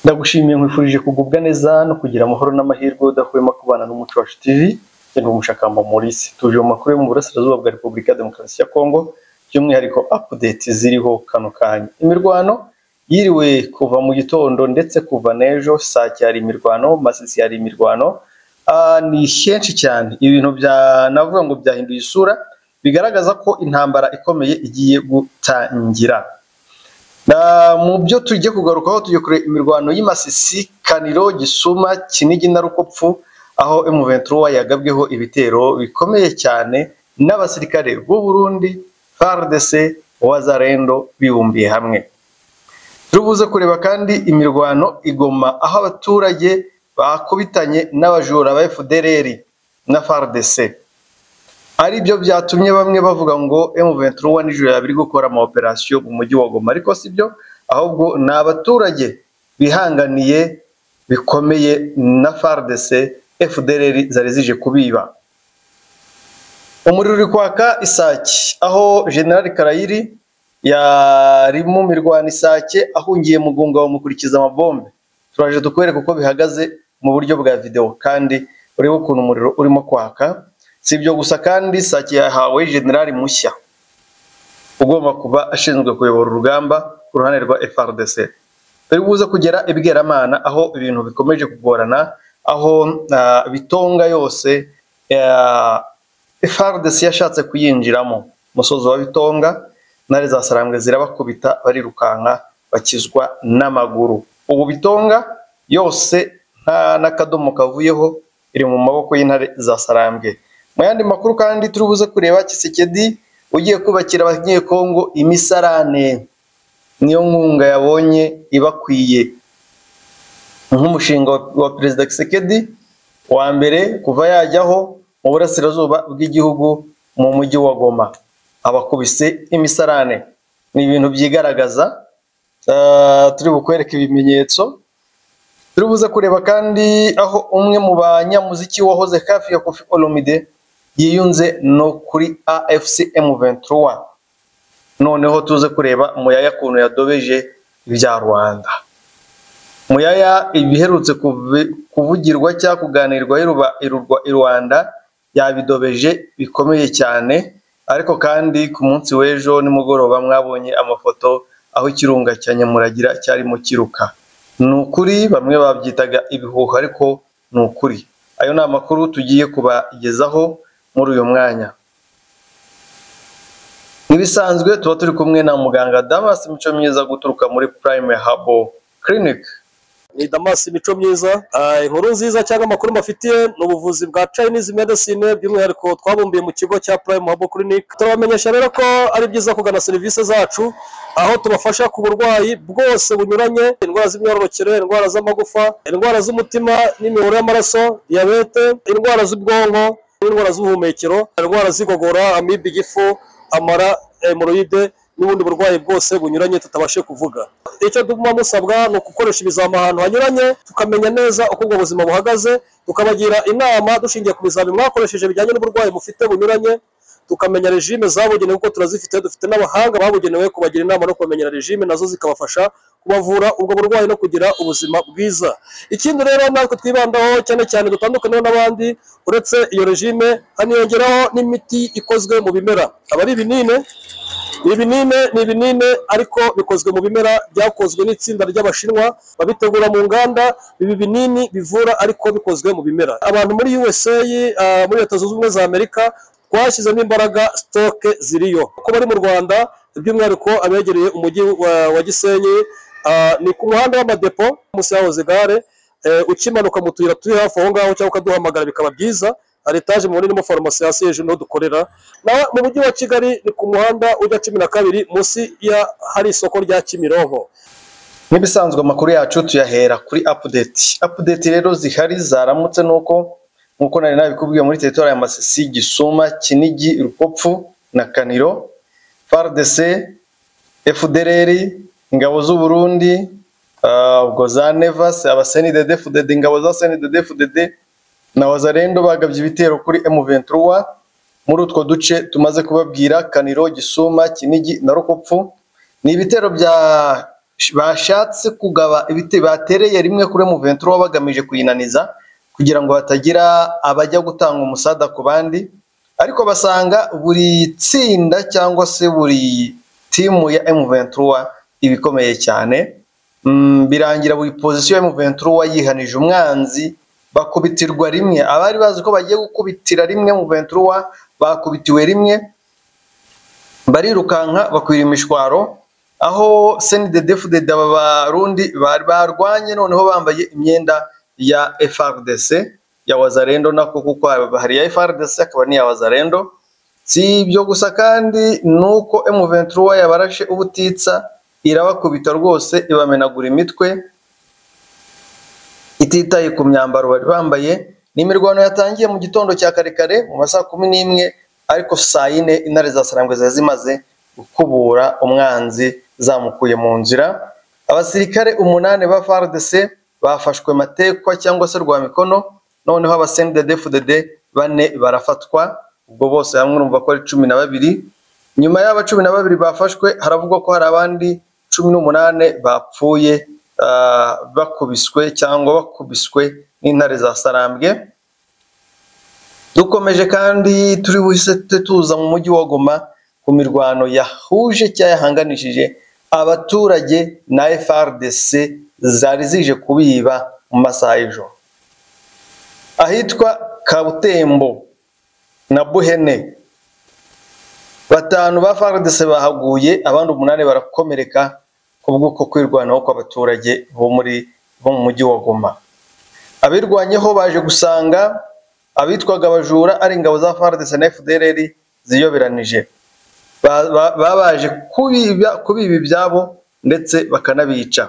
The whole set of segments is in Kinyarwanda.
ndagushimiye nkwifurije kugubwa neza no kugira amahoro n'amahirwe udahwema kubana n'umuco wacu tv ndi umushakamba Maurice tuje mu makuru yo mu burasirazuba bwa Repubulika ya Demokarasi ya Kongo by'umwihariko update ziriho kano kanya imirwano yiriwe kuva mu gitondo ndetse kuva n'ejo sake hari imirwano masisi hari imirwano Ah, ni henshi cyane ibintu bya navuga ngo byahinduye isura bigaragaza ko intambara ikomeye igiye gutangira na mu byo tugiye kugarukaho tugiye kureba imirwano y'Imasisi Kaniro Gisuma Kinigi na Rukopfu aho M23 yagabweho ibitero bikomeye cyane n'abasirikare b'u Burundi FARDC Wazarendo bibumbiye hamwe turubuze kureba kandi imirwano igoma aho abaturage bakubitanye n'abajura ba FDLR na FARDC ari byo byatumye bamwe bavuga ngo M23 nijoro yaba iri gukora ama operation mu mujyi wa Goma ariko si byo ahubwo ni abaturage bihanganiye bikomeye na FARDC FDLR zari zije kubiba umuriro uri kwaka Isake aho General Karayiri yari mu mirwano Isake ahungiye mu gunga bamukurikiza amabombe turaje dukwereka uko bihagaze mu buryo bwa videwo kandi urebe ukuntu umuriro urimo kwaka si ibyo gusa kandi Sake yahawe generali mushya ugomba kuba ashinzwe kuyobora urugamba ku ruhande rwa FARDC turi buze kugera ibweramana aho ibintu bikomeje kugorana aho ah, bitonga yose ah, FARDC yashatse kuyinjiramo umusozi wa bitonga intare za sarambwe zirabakubita barirukanka bakizwa n'amaguru ubu bitonga yose nta n'akadomo kavuyeho iri mu maboko y'intare za sarambwe mu yandi makuru kandi turi buze kureba Kisekedi ugiye kubakira abanyekongo imisarane niyo nkunga yabonye ibakwiye nk'umushinga wa- wa perezida Kisekedi wa mbere kuva yajyaho mu burasirazuba bw'igihugu mu mujyi wa Goma abakubise imisarane ni ibintu byigaragaza Eh, turi bukwereka ibimenyetso turi buze kureba kandi aho umwe mu banyamuziki wahoze hafi ya Koffi Olomide yiyunze no kuri AFC M23 noneho tuze kureba Muyaya kuntu yadobeje ibya Rwanda Muyaya ibiherutse kuvi- kuvugirwa cyangwa kuganirwa iruba- irurwa i Rwanda yabidobeje bikomeye cyane ariko kandi ku munsi w'ejo nimugoroba mwabonye amafoto aho ikirunga cya Nyamuragira cyarimo kiruka ni ukuri bamwe babyitaga ibihuha ariko ni ukuri ayo ni amakuru tugiye kubagezaho muri uyu mwanya nk'ibisanzwe tuba turi kumwe na muganga Damas Mico Myiza guturuka muri Prime Habo Clinic ni damasi imico myiza Ah, inkuru nziza cyangwa amakuru mbafitiye ni ubuvuzi bwa chinese medicine by'umwihariko twabumbiye mu kigo cya prime habo clinic turabamenyesha rero ko ari byiza kugana serivisi zacu aho tubafasha ku burwayi bwose bunyuranye indwara z'imyororokere indwara z'amagufa indwara z'umutima n'imiyoboro y'amaraso diyabete indwara z'ubwonko n'indwara z'ubuhumekero indwara z'igogora amibe igifu amara hemoroide n'ubundi burwayi bwose bunyuranye tutabashe kuvuga icyo tuguma musabwa ni ugukoresha ibizami ahantu hanyuranye tukamenya neza uko ubwo buzima buhagaze tukabagira inama dushingiye ku bizami mwakoresheje bijyanye n'uburwayi mufite bunyuranye tukamenya regime zabugenewe kuko turazifite dufite n'abahanga babugenewe kubagira inama no kubamenyera regime nazo zikabafasha kubavura ubwo burwayi no kugira ubuzima bwiza ikindi rero natwe twibandaho cyane cyane dutandukaniye n'abandi uretse iyo regime haniyongeraho n'imiti ikozwe mu bimera aba ari ibinini ibinini ni ibinini ariko bikozwe mu bimera byakozwe n'itsinda ry'abashinwa babitegura mu nganda ibi binini bivura ariko bikozwe mu bimera abantu muri USA ah, muri leta zunze ubumwe za Amerika twashyizemo imbaraga sitoke ziriyo uko bari mu Rwanda by'umwihariko abegereye umujyi wa, wa Gisenyi ah, ni ku muhanda w'amadepo munsi yahoze gare eh, ukimanuka mu tuyira turi hafi aho ngaho cyangwa ukaduhamagara bikaba byiza hari etaje mubona irimo farumasi hasi hejuru niho dukorera na mu mujyi wa kigali ni ku muhanda ujya cumi na kabiri munsi ya hari isoko rya kimironko nk'ibisanzwe amakuru yacu tuyahera kuri update update rero zihari zaramutse nuko nkuko nari nabikubwiye muri teritori ya Masisi Gisuma Kinigi Rukopfu na Kaniro FARDC FDLR ingabo z'u Burundi ah, ubwo za Nevas abasenidede FDD ingabo za senidede FDD na Wazarendo bagabye ibitero kuri M23 muri utwo duce tumaze kubabwira Kaniro Gisuma Kinigi na Rukopfu ni ibitero bya bashatse kugaba ibiti batereye rimwe kuri muventuro bagamije kuyinaniza kugira ngo hatagira abajya gutanga umusada ku bandi ariko basanga buri tsinda cyangwa se buri timu ya M23 iba ikomeye cyane Mm, birangira buri pozisiyo ya M23 yihanije umwanzi bakubitirwa rimwe abari bazi ko bagiye gukubitira rimwe M23 bakubitiwe rimwe barirukanka bakwira imishwaro aho senidedefudede aba barundi bari barwanye noneho bambaye imyenda ya FRDC ya wazarendo nako kuko hari iya FRDC akaba n'iya wazarendo si ibyo gusa kandi ni uko M23 yabarashe ubutitsa irabakubita rwose ibamenagura imitwe ititaye ku myambaro bari bambaye ni imirwano yatangiye mu gitondo cya kare kare mu masaha kumi n'imwe ariko saa yine intare za sarangwe ziba zimaze gukubura umwanzi zamukuye mu nzira abasirikare umunani ba FARDC bafashwe matekwa cyangwa se rwa mikono noneho abasendedefudede bane barafatwa ubwo bose hamwe urumva ko ari cumi na babiri nyuma y'aba cumi na babiri bafashwe haravugwa ko hari abandi cumi n'umunani bapfuye ah, bakubiswe cyangwa bakubiswe n'intare za sarambwe dukomeje kandi turi buhise tuza mu mujyi wa Goma ku mirwano yahuje cyangwa yahanganishije abaturage na FRDC zari zije kubiba mu masaha y'ijoro ahitwa Kabutembo na Buhene batanu ba FRDC bahaguye abandi umunani barakomereka ku bw'uko kwirwanaho kw'abaturage bo muri bo mu mujyi wa Goma abirwanyeho baje gusanga abitwaga abajura ari ingabo za FARDC na FDLR ziyoberanije Ba- ba- babaje kubiba kubiba ibyabo ndetse bakanabica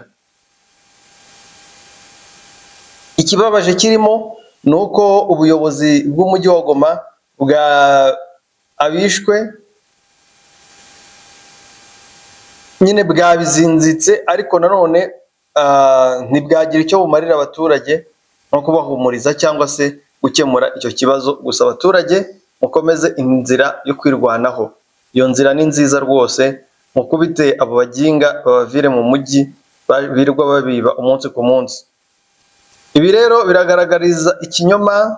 ikibabaje kirimo ni uko ubuyobozi bw'umujyi wa Goma bwa abishwe nyine bwabizinzitse ariko nanone ah, ntibwagira icyo bumarira abaturage nko kubahumuriza cyangwa se gukemura icyo kibazo gusa abaturage mukomeze inzira yo kwirwanaho iyo nzira ni nziza rwose mukubite abo baginga babavire mu mujyi ba- birirwa babiba umunsi ku munsi ibi rero biragaragariza ikinyoma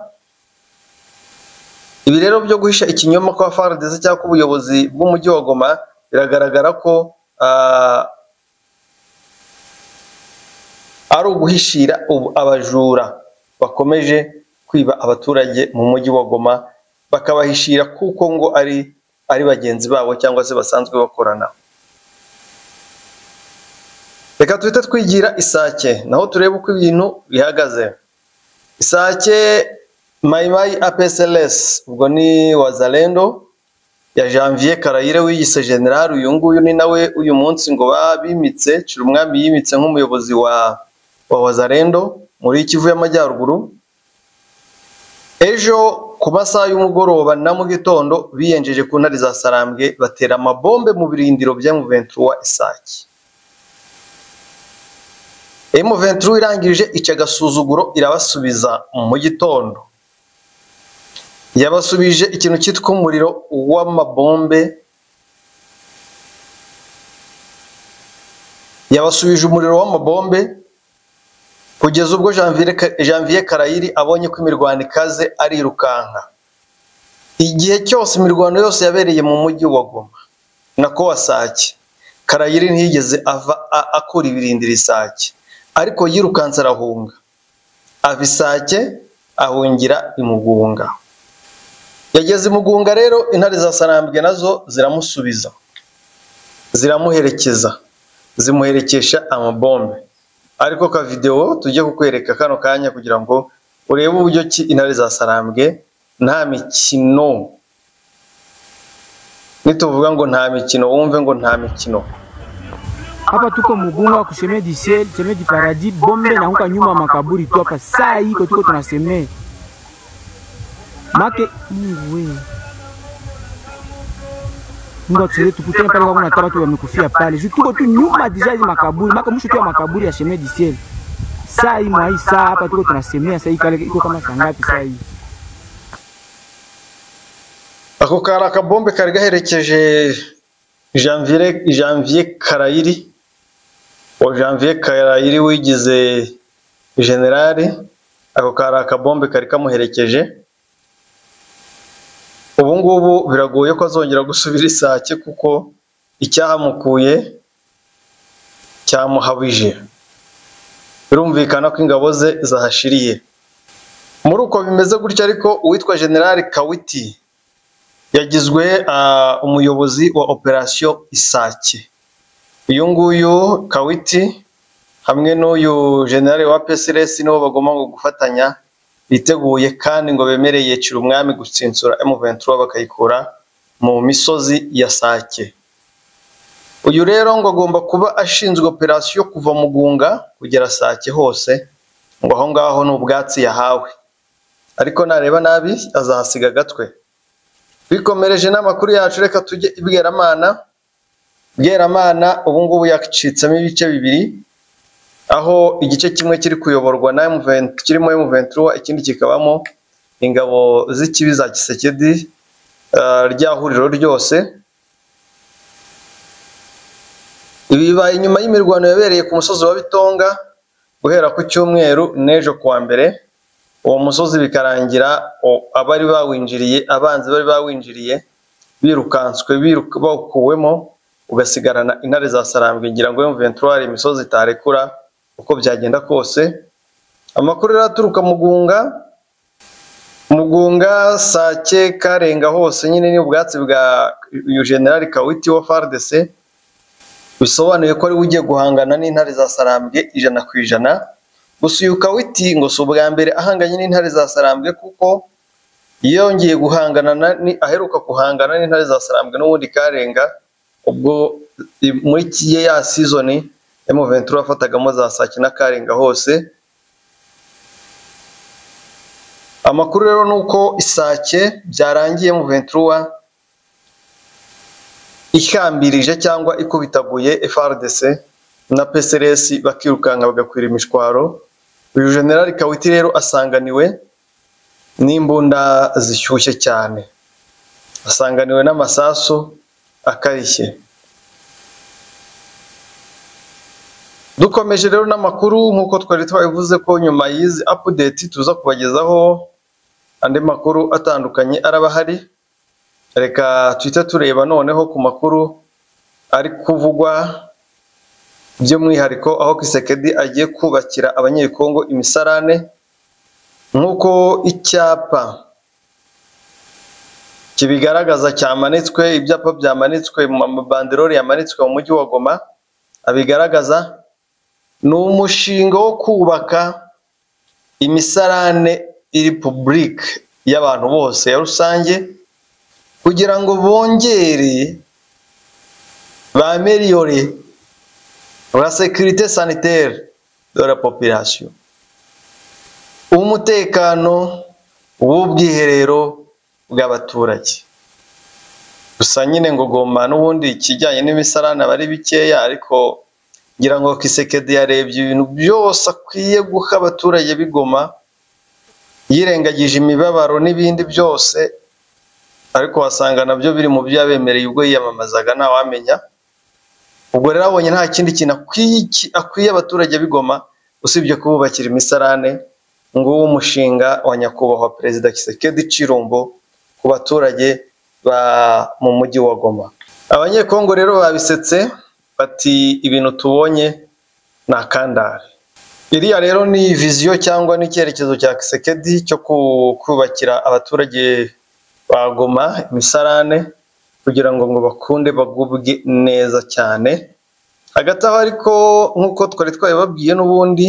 ibi rero byo guhisha ikinyoma kwa FARDC cyangwa ubuyobozi bw'umujyi wa Goma biragaragara ko ah, ari uguhishira ubu- abajura bakomeje kwiba abaturage mu mujyi wa Goma bakabahishira kuko ngo ari ari bagenzi babo cyangwa se basanzwe bakorana reka tuhite twigira isake naho turebe uko ibintu bihagaze isake mayimayi apsls ubwo ni wazalendo ya janvier karayire wiyise general uyu nguyu ni nawe uyu munsi ngo babimitse cira umwami yimitse nk'umuyobozi wa wa wazalendo muri kivu y'amajyaruguru ejo ku masaha y'umugoroba na mu gitondo biyenjeje ku ntare za sarambwe batera amabombe mu birindiro bya M23 isake M23 irangije ica agasuzuguro irabasubiza mu gitondo yabasubije ikintu cyitwa umuriro w'amabombe yabasubije umuriro w'amabombe kugeza ubwo Janvier Ka- Janvier Karayiri abonye ko imirwano ikaze arirukanka igihe cyose imirwano yose yabereye mu mujyi wa Goma na Kawasaki Karayiri ntiyigeze ava a- akura ibirindira isake ariko yirukanse arahunga ava isake ahungira imugunga yageze imugunga rero intare za sarambwe nazo ziramusubiza ziramuherekeza zimuherekesha amabombe ariko ka videwo tujye kukwereka kano kanya kugira ngo urebe uburyo ki intare za sarambwe nta mikino nituvuga ngo nta mikino wumve ngo nta mikino hapa tuko Mugunga kusheme du ciel sheme du paradis bombe na huka nyuma ya makaburi tu hapa saa hii iko tuko tunaseme make iwe Mungu atusaidie tukutane pale kwa kuna taba tu wamekufia pale juu tuko tu nyuma deja hizi makaburi make mwisho tu ya makaburi ya sheme du ciel saa hii mwa hii saa hapa tuko tunasemea saa hii kale iko kama saa ngapi saa hii ako kari akabombe kari gaherekeje janvier janvier karayiri uwo janvier karayiri wigize generale ako kari akabombe kari kamuherekeje ubu ngubu biragoye ko azongera gusubira isake kuko icyahamukuye cyamuhabije birumvikana ko ingabo ze zahashiriye muri uko bimeze gutya ariko uwitwa generale kawiti yagizwe ah, umuyobozi wa operasiyo isake uyu nguyu kawiti hamwe n'uyu generale wa psrs nibo bagomba ngo gufatanya biteguye kandi ngo bemereye umwami gutsinsura M23 bakayikura mu misozi ya sake uyu rero ngo agomba kuba ashinzwe operasiyo kuva mu gunga kugera sake hose ngo aho ngaho ni ubwatsi yahawe ariko nareba nabi azahasiga agatwe bikomereje n'amakuru yacu reka tujye i Bweramana Bweramana ubu ngubu yacitsemo ibice bibiri aho igice kimwe kiri kuyoborwa na M20 kirimo M23 ikindi kikabamo ingabo z'ikibi za Kisekedi ah, rya huriro ryose ibi bibaye nyuma y'imirwano yabereye ku musozi wa Bitonga guhera ku cyumweru n'ejo kuwa mbere uwo musozi bikarangira o- abari bawinjiriye abanzi bari bawinjiriye birukanswe biruka bawukuwemo ugasigarana intare za sarambwe ngira ngo M23 hari imisozi itarekura uko byagenda kose amakuru rero aturuka mugunga mugunga sake karenga hose nyine ni ubwatsi bwa uyu generali kawiti wa FARDC bisobanuye ko ari we ugiye guhangana n'intare za sarambwe ijana ku ijana gusa uyu kawiti ngo si ubwa mbere ahanganye n'intare za sarambwe kuko yongeye guhangana na, ni, aheruka guhangana n'intare za sarambwe n'ubundi karenga ubwo i- muri ki- ya season M23 yafatagamo za sake na karenga hose amakuru rero ni uko isake byarangiye M23 ihambirije cyangwa ikubitaguye FRDC na PSRS bakirukanka bagakwira imishwaro uyu generali Kawiti rero asanganiwe n'imbunda zishyushye cyane asanganiwe n'amasasu akarishye dukomeje rero n'amakuru nk'uko twari twabivuze ko nyuma y'izi update tuza kubagezaho andi makuru atandukanye araba ahari reka tuhite tureba noneho ku makuru ari kuvugwa by'umwihariko aho kisekedi agiye kubakira abanyekongo imisarane nk'uko icyapa kibigaragaza cyamanitswe ibyapa byamanitswe mu mabanderore yamanitswe mu mujyi wa goma abigaragaza ni umushinga wo kubaka imisarane iri public y'abantu bose ya rusange kugira ngo bongere bameliyore la sekirite sanitaire de la population umutekano w'ubwiherero bw'abaturage gusa nyine ngo goma n'ubundi ikijyanye n'imisarane aba ari bikeya ariko ngira ngo kisekedi yarebye ibintu byose akwiye guha abaturage b'igoma yirengagije imibabaro n'ibindi byose ariko wasanga nabyo biri mu byo yabemereye ubwo yiyamamazaga ntawamenya ubwo rero abonye nta kindi kintu akwiye iki- akwiye abaturage b'igoma usibye kububakira imisarane nguwo umushinga wa nyakubahwa perezida Kisekedi Cirumbo ku baturage ba mu mujyi wa Goma abanyekongo rero babisetse bati ibintu tubonye ni akandare iriya rero ni viziyo cyangwa n'icyerekezo cya Kisekedi cyo ku- kubakira abaturage bagoma imisarane kugira ngo ngo bakunde bagubwe neza cyane hagati aho ariko nk'uko twari twabibabwiye n'ubundi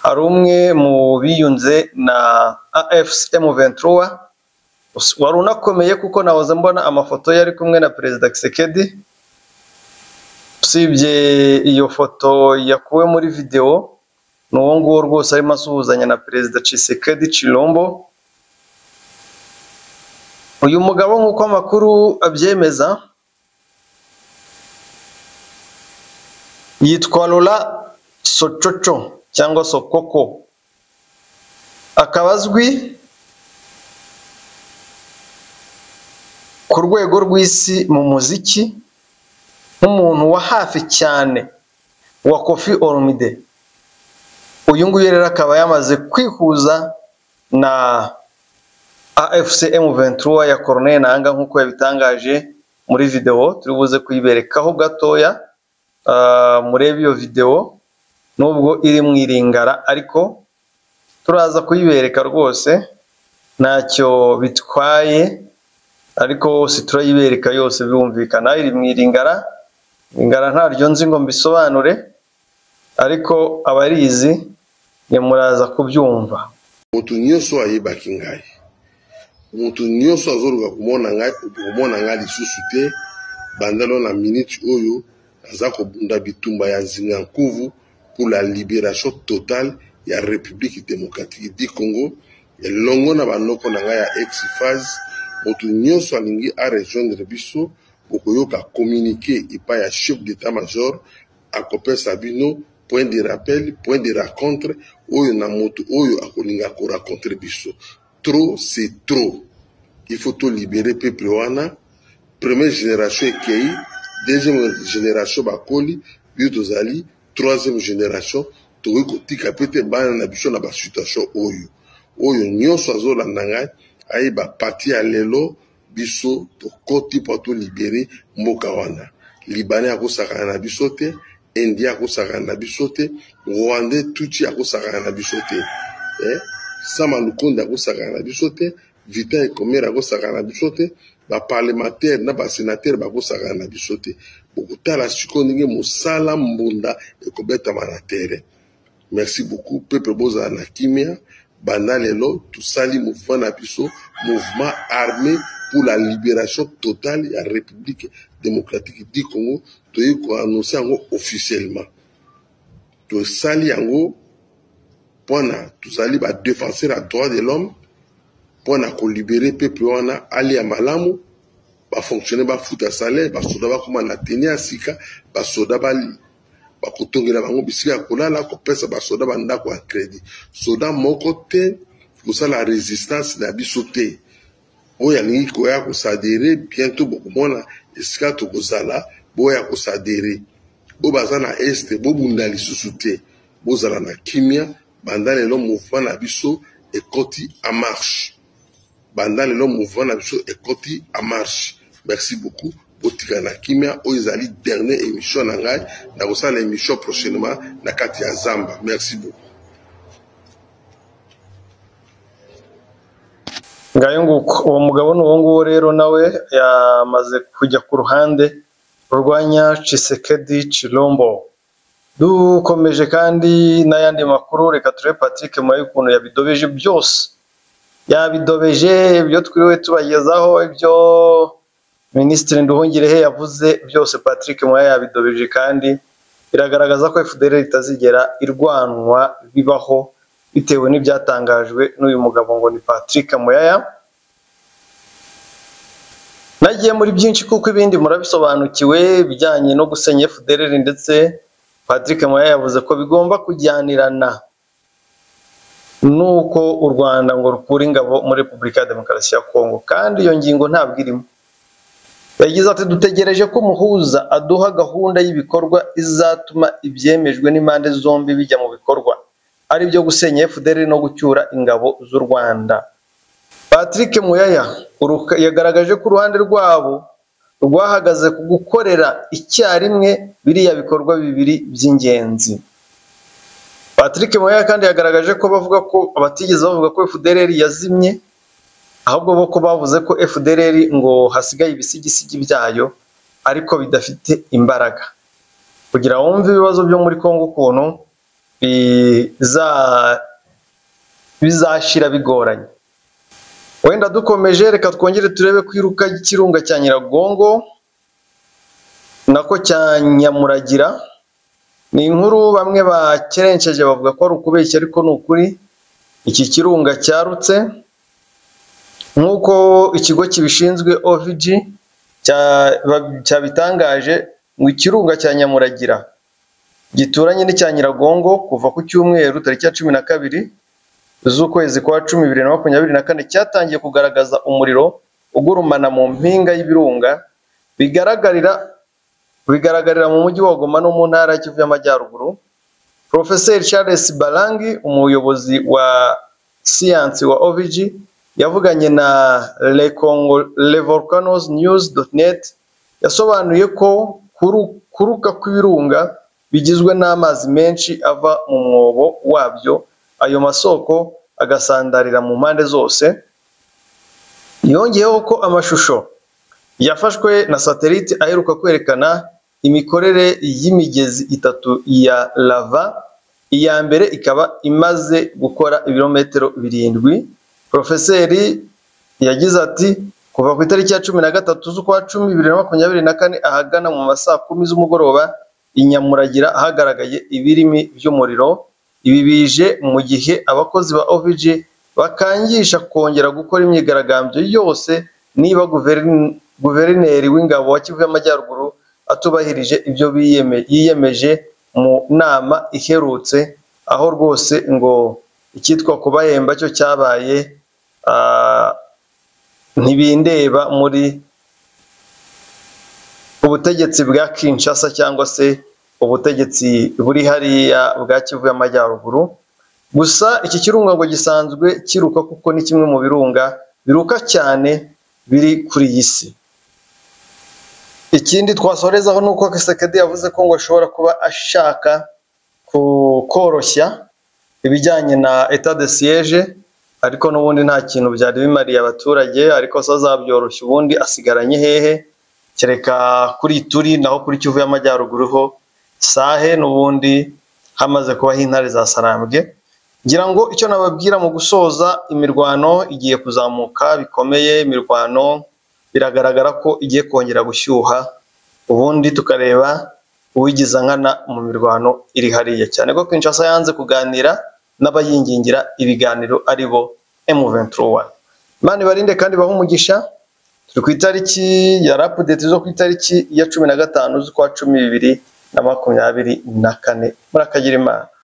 hari umwe mu biyunze na AFC M23 us- wari unakomeye kuko nahoze mbona amafoto ye ari kumwe na perezida Kisekedi usibye iyo foto yakuwe muri videwo ni uwo nguwo rwose arimo asuhuzanya na perezida Tshisekedi Chilombo uyu mugabo nk'uko amakuru abyemeza yitwa Lola Sococo cyangwa Sokoko akaba azwi ku rwego rw'isi mu muziki nk'umuntu wa hafi cyane wa kofi oromide uyu nguyu rero akaba yamaze kwihuza na afc m23 ya corneille nanga nk'uko yabitangaje muri videwo turi buze kuyiberekaho gatoya ah, murebe iyo videwo nubwo iri mu iringara ariko turaza kuyibereka rwose ntacyo bitwaye ariko si turayibereka yose birumvikana iri mu iringara ingara ntaryo nzi ngo mbisobanure ariko abarizi nyamuraza kubyumva moto nyonso ayebaki ngai moto nyonso azoluka komona ngai okomona ngai lisusu te bandalo na miniti oyo naza kobunda bitumba ya nzinga nkuvu pour la libération totale ya république démocratique du congo elongo na banoko na ngai ya exphase moto nyonso alingi arejoindre biso bokoyoka communiqué epai ya chef d'état major akopesa bino point de rappel point de rencontre oyo na moto oyo akolinga koracontre biso trop c'est trop il faut tolibere peuple wana première génération ekei deuxième génération bakoli biso tozali troisième génération tokoki kotika mpe te bana na biso na basituation oyo oyo nyonso azolanda ngai ayeba parti ya lelo biso tokoti mpo tolibere mboka wana libanais akosakana na biso te indien akosakana na biso te rwandais tuti akosakana na biso te eh? sama lukonde akosakana na biso te vitin ekomere akosakana na biso te baparlementaire na basénatere bakosakana na biso te bokotala sikoyo ndenge mosala mbunda ekobetama na tere merci beaucoup peuple bozala na kimia banda lelo tosali mouvement na biso mouvement armé pour la libération totale ya république démocratique du congo toyei koannonce yango officiellement tosali yango mpona tozali badéfenseur ya droit de l'homme mpona kolibere peuple wana alia malamu bafonctionnaire bafuta salaire basoda bakoma na teni ya sika basoda bali bakotongela bango bisika ya kolala kopesa basoda bandako ya crédit soda moko te kosala résistance na biso te oyo alingi koya kosadere bientôt bokomona esika tokozala boya kosadere oyo baza na este bobunda lisusu te bozala na kimia banda lelo mouvement na biso ekoti en marche banda lelo mouvement na biso ekoti en marche merci beaucoup botika na kimia oyo ezali dernier émission na ngai nakosala émission prochainement na kati ya zamba merci beaucoup ngayo nguko uwo mugabo ni uwo nguwo rero nawe yamaze kujya ku ruhande rurwanya cisekedi cirombo dukomeje kandi n'ayandi makuru reka turebe patrick murabe ukuntu yabidobeje byose yabidobeje ibyo twiriwe tubagezaho ibyo minisitiri nduhungirehe yavuze byose patrick murabe yabidobeje kandi biragaragaza ko fdr itazigera irwanwa bibaho bitewe n'ibyatangajwe n'uyu mugabo ngo ni patrick muyaya nagiye muri byinshi kuko ibindi murabisobanukiwe ibijyanye no gusenya fdr ndetse patrick muyaya yavuze ko bigomba kujyanirana nuko u rwanda ngo rukure ingabo muri repubulika ya demokarasi ya kongo kandi iyo ngingo ntabwo irimo yagize ati dutegereje ko umuhuza aduha gahunda y'ibikorwa izatuma ibyemejwe n'impande zombi bijya mu bikorwa ari byo gusenya fdr no gucyura ingabo z'u rwanda patrick muyaya uruka- yagaragaje ko uruhande rwabo rwahagaze ku gukorera icyarimwe biriya bikorwa bibiri by'ingenzi patrick muyaya kandi yagaragaje ko bavuga ko abatigeze bavuga ko fdr yazimye ahubwo bo ko bavuze ko fdr ngo hasigaye ibisigisigi byayo ariko bidafite imbaraga kugira wumve ibibazo byo muri kongo ukuntu biza- bizashira bigoranye wenda dukomeje reka twongere turebe kwiruka ikirunga cya nyiragongo nako cya nyamuragira ni inkuru bamwe bakerenceje bavuga ko ari ukubeshya ariko ni ukuri iki kirunga cyarutse nk'uko ikigo kibishinzwe ovg cya- ba- cyabitangaje ngo ikirunga cya nyamuragira gituranye n'icya nyiragongo kuva ku cyumweru tariki ya cumi na kabiri z'ukwezi kwa cumi bibiri na makumyabiri na kane cyatangiye kugaragaza umuriro ugurumana mu mpinga y'ibirunga bigaragarira bigaragarira mu mujyi wa goma no mu ntara ya kivu y'amajyaruguru profeseri charles barangi umuyobozi wa siyansi wa ovg yavuganye na lecongo levolcanos news net yasobanuye ko kuru- kuruka kw'ibirunga bigizwe n'amazi menshi ava mu mwobo wabyo ayo masoko agasandarira mu mpande zose yongeyeho ko amashusho yafashwe na satelite aheruka kwerekana imikorere y'imigezi itatu ya lava iya mbere ikaba imaze gukora ibirometero birindwi porofeseri yagize ati kuva ku itariki ya cumi na gatatu z'ukwa cumi bibiri na makumyabiri na kane ahagana mu ma saa kumi z'umugoroba i nyamuragira ahagaragaye ibirimi by'umuriro ibi bije mu gihe abakozi ba ovg bakangisha kongera gukora imyigaragambyo yose niba guverin- guverineri w'ingabo wa kivu y'amajyaruguru atubahirije ibyo biyeme- yiyemeje mu nama iherutse aho rwose ngo icyitwa kubahemba cyo cyabaye ah, ntibindeba muri ubutegetsi bwa Kinshasa cyangwa se ubutegetsi buri hariya bwa Kivu y'Amajyaruguru gusa iki kirunga ngo gisanzwe kiruka kuko ni kimwe mu birunga biruka cyane biri kuri iyi si ikindi twasorezaho ni uko Kisekedi yavuze ko ngo ashobora kuba ashaka ku- koroshya ibijyanye na etat de siège ariko n'ubundi nta kintu byari bimariye abaturage ariko se azabyoroshya ubundi asigaranye hehe kereka kuri turi naho kuri kivu y'amajyaruguru ho sahe n'ubundi hamaze kubaho intare za sarambwe ngira ngo icyo nababwira mu gusoza imirwano igiye kuzamuka bikomeye imirwano biragaragara ko igiye kongera gushyuha ubundi tukareba uwigiza nkana mu mirwano iri hariya cyane ko Kinshasa yanze kuganira n'abayingingira ibiganiro ari bo M23 Imana ibarinde kandi bahe umugisha turi ku itariki ya rapudeti zo ku itariki ya cumi na gatanu z'ukwa cumi bibiri na makumyabiri na kane murakagire imana